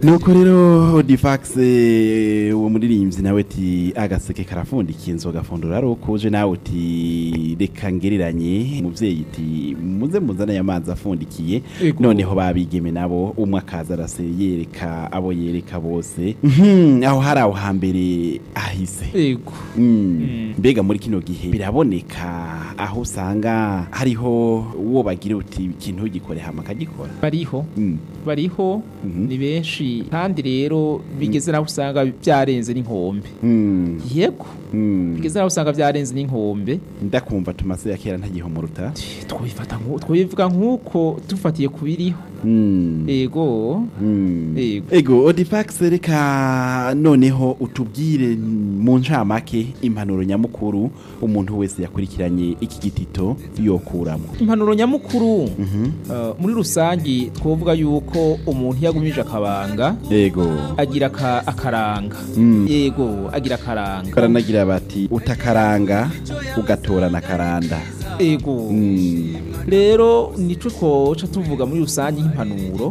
nuko rero difax eh, uwo muririmbyi nawe ti agaseke karafundikiye inzoga fundura ari ukuje nawe uti reka ngereranye umuvyeyi ti muze muzane aya mazi afundikiye Ego. noneho babigeme nabo umwe akaza arase yereka abo yereka bose Mhm, aho hari aho hambere ahise ego Mm. mbega muri kino gihe biraboneka aho usanga hariho uwo bagira uti ikintu ugikore hama akagikora bariho Mm. bariho Mhm. ni benshi kandi rero bigeze naho usanga byarenze n'inkombe Mm. yego Mm. bigeze naho usanga byarenze n'inkombe ndakumva tumase ya kera ntagihomuruta twabifata nku- twabivuga nk'uko dufatiye ku biriho Mm. ego Mm. Ego. ego odifax reka noneho utubwire mu ncamake impanuro nyamukuru umuntu wese yakurikiranye iki gitito yokuramo impanuro nyamukuru Mhm. uh, muri rusangi twovuga yuko umuntu yagumije akabanga ego agira aka- akaranga Mm. yego agira akaranga baranagira bati utakaranga ugatorana karanda ego Mm. rero nico twoca tuvuga muri rusange nk'impanuro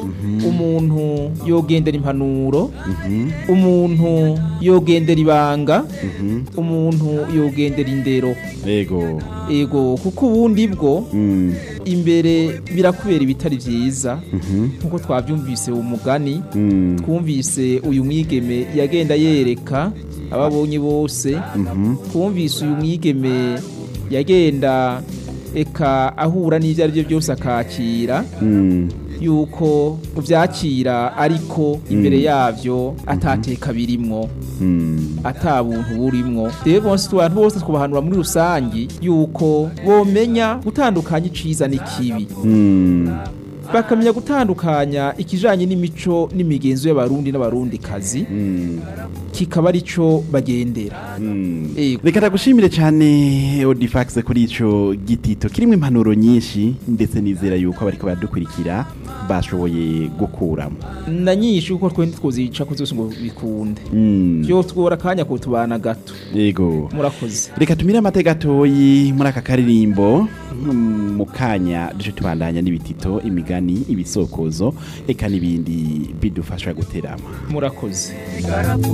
umuntu yogendera impanuro Mhm. umuntu yogendera ibanga Mhm. umuntu yogendera indero ego ego kuko ubundi bwo Mm. imbere birakubera ibitari byiza Mhm. nkuko twabyumvise umugani Mm. twumvise uyu mwigeme yagenda yereka ababonye bose Mhm. twumvise uyu mwigeme yagenda eka ahura n'ibyo ari byo byose akakira Mm. yuko byakira ariko imbere yabyo atateka birimwo Mm. ata buntu burimwo rero bonse abantu bose twabahanura muri rusangi yuko bomenya gutandukanya iciza n'ikibi Mm. bakamenya gutandukanya ikijanye n'imico n'imigenzo y'abarundi n'abarundikazi Mm. kikaba arico bagendera Mm. Ego. reka ndagushimire cyane odifax kuri ico gitito kirimo impanuro nyinshi ndetse nizera yuko abariko baradukurikira bashoboye gukuramo na nyinshi kuko twe ntitwozica ko zose ngo bikunde Mm. byo twora akanya ko tubana gato yego murakoze reka tumire amate gatoyi muri aka karirimbo mm, mu kanya duce tubandanya n'ibitito imigani ibisokozo eka n'ibindi bidufasha guterama murakoze